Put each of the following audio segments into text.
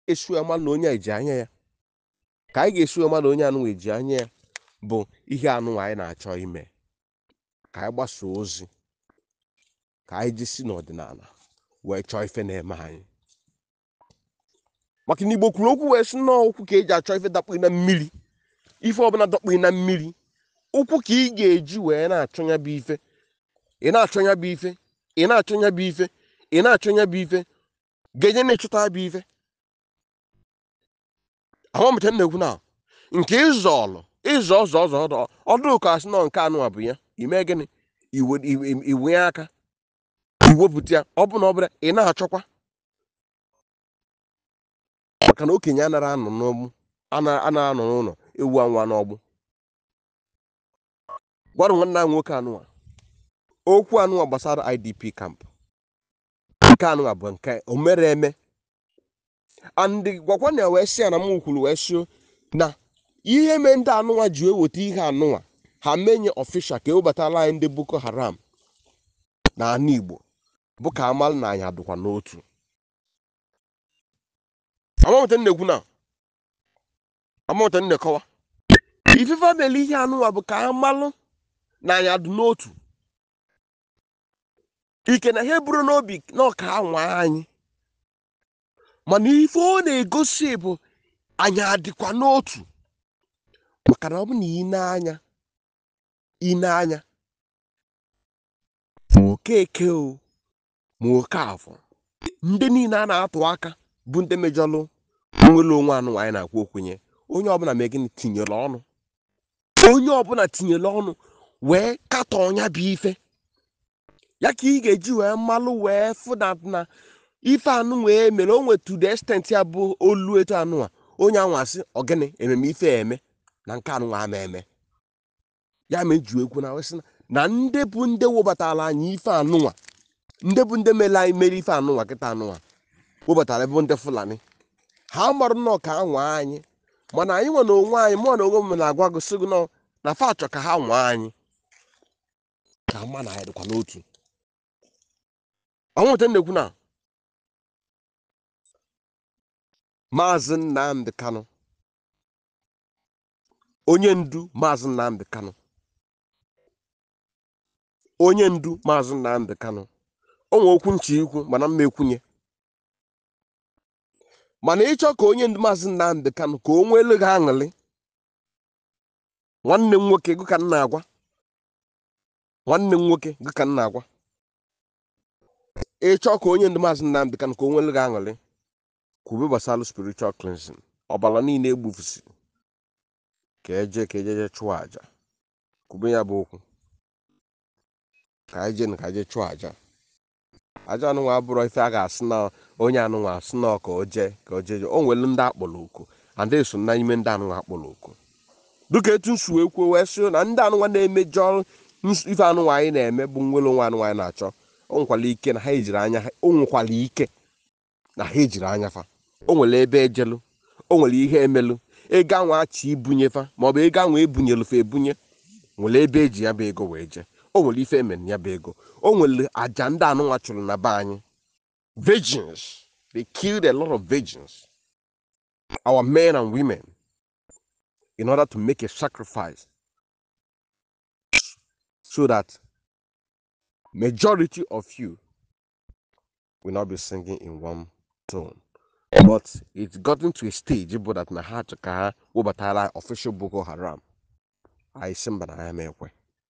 ga-esi wee mara na onye a eji anya ya ka anyị ga-esi wee mara na onye anụnwa eji anya ya bụ ihe anụnwa anyị na-achọ ime ka anyị gbasoo ozi ka anyị jisi n'ọdịnala wee chọọ ife na-eme anyị maka na igbo kwuru okwu wee sị nnọọ okwu ka eji achọ ife dakpughị na mmiri ife ọbụla dakpughị na mmiri ụkwụ ka ị ga-eji wee na-achọ ya bụ ife ị na-achọ ya bụ ife ị na-achọ ya bụ ife ị na-achọ ya bụ ife ga-enye na-echụta ya bụ ife ahụmịta na-ekwu na nke ịzọ ọlụ ịzọ ọzọ ọzọ ọdụ ọdụ ka asị nọ nke anụ a bụ ya ime gịnị iwe iwe- iwe aka iwepụta ya ọ bụ na ọ bụla ị na-achọkwa maka na okenye anara anọ n'ọgbụ ana- ana anọ n'ụlọ ewu anwa n'ọgbụ gwara nwanne anyị nwoke anụwa okwu anụwa gbasara idp camp nke anụwa bụ nke o mere eme andị gwakwa na wee sị ya na m kwuru wee sịo na ihe mee ndị anụnwa ji eweta ihe anụnwa ha menye ọfishal ka ewebatala anyị ndị boko haram na ala igbo bụ ka amal na anyị adụkwa n'otu amamụta nnekwu na amamụta nnekọwa ifefe mere ihe anụnwa bụ ka amalụ na anyị adụ n'otu ike na ihe buru n'obi na ọka anwa anyị mana ife ọ na-egosi bụ anyị adịkwa n'otu maka na ọ bụ na ị na-anya ị na-anya ma okeke o ma oke afọ ndị niile a na-atụ aka bụ ndị mejọlụ nwere onwe anụ anyị na-akwu okwenye onye ọbụla mee gịnị tinyere ọnụ onye ọbụla tinyere ọnụ wee katọ ọnya bụ ife ya ka ị ga-eji wee mmalụ wee fụdat na ife anụ wee mere o nwetu the extent ya bụ olu etu anụ a onye anwa sị ọgịnị ememe ife eme na nke anụnwa ama eme ya ma eji ekwu na wesị na ndị bụ ndị webatara anyị ife anụnwa ndị bụ ndị mere anyị mere ife anụnwa kịta anụnwa webatara bụ ndị fulani ha marụ nnọọ ka anwa anyị mana anyị nwe na onwe anyị mụọ na onwe m na-agwa gị sị gị nọ na fa achọ ka ha nwa anyị ka ma na anyị dịkwa n'otu ọnwụnta na-ekwu na maazị nnamdị kanụ onye ndu maazị nnamdị kanụ onye ndu maazị nnamdị kanụ o nwe okwu nchi ikwu mana mma ekwunye mana ịchọ ka onye ndu maazị nnamdị kanụ ka o nwee elu gị aṅụrị nwanne m nwoke gị ka m na-agwa nwanne m nwoke gị ka m na-agwa ịchọ ka onye ndu maazị nnamdị kanụ ka o nwee elu gị aṅụrị kwube gbasara spiritual cleansing ọbara niile egbufusi ka eje ka ejeje chụọ aja kwube ya bụ okwu ka anyị jee na ka eje chụọ aja aja anụnwa abụrụ ife a ga-asị na onye anụnwa asị na ka o jee ka o jee o nwere ndị akpọrọ oku and eso na ime ndị anụnwa akpọrọ oku dịka etu nsu wee kwuo wee sị na ndị anụnwa na-emejọ ns- ife anụnwa anyị na-eme bụ nwere onwe anụnwa anyị na-achọ o nwekwara ike na ha ejiri anya ha o nwekwara ike na ha ejiri anya fa o nwere ebe ejelu o nwere ihe emelu ego anwa achị ibunye fa maọbụ ego anwa ebunyelu fa ebunye nwere ebe eji ya bụ ego wee jee o nwere ife emere ya bụ ego o nwere aja ndị anụnwa chụrụ na be anyị virgins they killed a lot of virgins our men and women in order to make a sacrifice so that majority of you will not be singing in one tone but it's gotten to a stage bụ that na ha chọ ka ha webatara official boko haram anyị sị mba na ya ma ekwe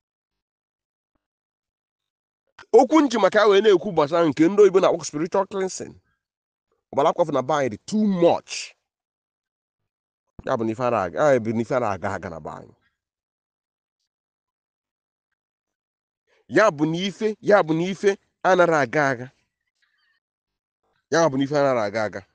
okwu nji maka ya wee na-ekwu gbasara nke ndị oyibo na-akpọ spiritual cleansing ọgbara akwafu na be anyị dị too much ya bụ na ife ara aga ya bụ na ife ara aga aga na be anyị ya bụ na ife ya bụ na ife anara aga aga ya bụ na ife anara aga aga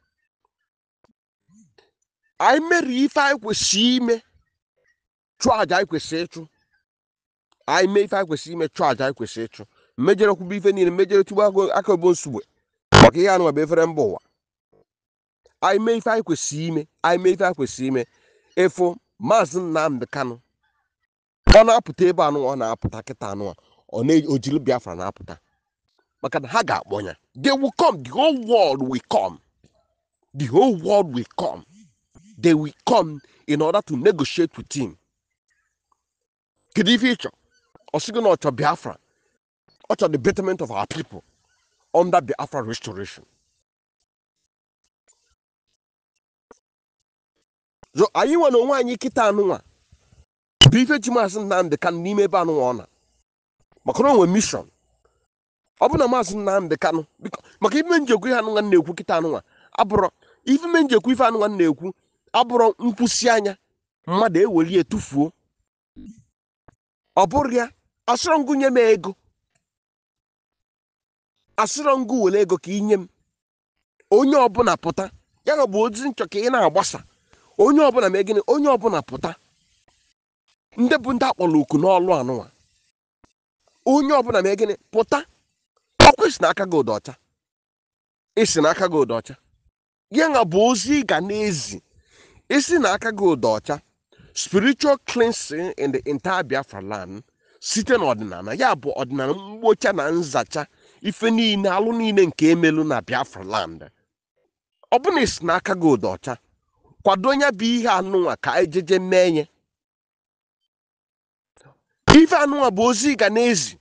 anyị mere ife anyị kwesịrị ime chụọ aja anyị kwesịrị ịchụ anyị mee ife anyị kwesịrị ime chụọ aja anyị kwesịrị ịchụ mmejere kwube ife niile mmejere tugbu aka aka obo nsugbe maka ihe anụ bụ efere mba ụwa anyị mee ife anyị kwesịrị ime anyị mee ife anyị kwesịrị ime ịfụ maazị nnamdị kanụ ọ na-apụta ebe anụ ọ na-apụta kịta anụ a ọ na-ojili biafra na-apụta maka na ha ga-akpọ ya they will come the whole world will come the whole world will come they will come in order to negotiate with him kedu ife ịchọ ọ sị gị na ọ chọ biafra ọ chọ the betterment of our people under biafra restoration so anyị nwere onwe anyị kịta anụnwa bụ ife ji maazị nnamdị kanụ n'ime ebe anụnwa ọ na maka na o nwere mission ọ bụ na maazị nnamdị kanụ biko- maka ife njekwu ihe anụnwa na-ekwu kịta anụnwa abụrọ ife me njekwu ife anụnwa na-ekwu abụrọ nkwụsị anya mmadụ eweli etufuo ọ bụrụ ya asịrọ ngụ nye m ego asịrọ ngụ were ego ka inye m onye ọbụla pụta ya ga bụ ozi nchọ ka ị na-agbasa onye ọbụla mee gịnị onye ọbụla pụta ndị bụ ndị akpọrọ oku n'ọlụ anụnwa onye ọbụla mee gịnị pụta ọkwa isi n'aka gị ụdọ ọcha isi n'aka gị ụdọ ọcha ya nga bụ ozi ị ga na-ezi isi n'aka gị ụdọ ọcha spiritual cleansing in the entire biafra land site n'ọdịnala ya bụ ọdịnala mgbocha na nzacha ife niile alụ niile nke emelu na biafra land ọ bụ na isi n'aka gị ụdọ ọcha kwado ya bụ ihe anụnwa ka ejeje mee nye ife anụnwa bụ ozi ị ga na-ezi